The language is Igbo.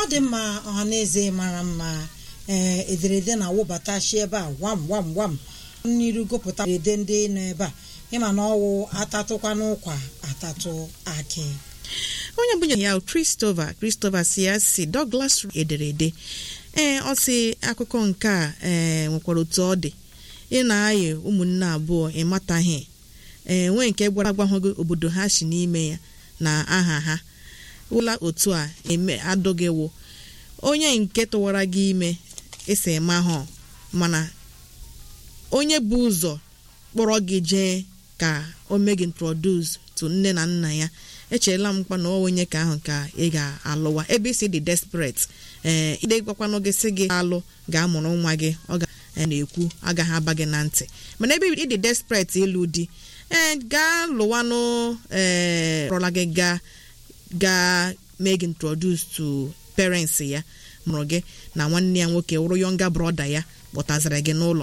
dị mma ọhaneze mara mma ee ederede na-awụbatachi ebe a wam wam wam n'iru gụpụta ederede ndị nọ ebe a ịma na ọwụ atatụkwa n'ụkwa atatụ akị onye bụ ya Christopher Christopher si ya si Douglas ederede ee ọ sị akụkọ nke a ee nwekwara otu ọ dị ị na-ayị ụmụnne abụọ ịmataghị ee nwee nke gwara agwahụghị obodo ha si n'ime ya na aha ha ụla otu a eme adụghị wụ onye nke tụwara gị ime esi eme ahụ mana onye bụ ụzọ kpọrọ gị jee ka o mee gị introduce to nne na nna ya echeela m mkpa na onye ka ahụ ka ị ga-alụwa ebe isi dị desperate ee ide gwakwanụ gị sị gị alụ ga-amụrụ nwa gị ọ ga na-ekwu agaghị aba gị na ntị mana ebe ịdị desperate ịlụ di ee gaa lụwanụ ee rọla gị gaa gaa mee gị introduce to parents ya mụrụ gị na nwanne ya nwoke wụrụ yọnga brọda ya kpọtaziri gị n'ụlọ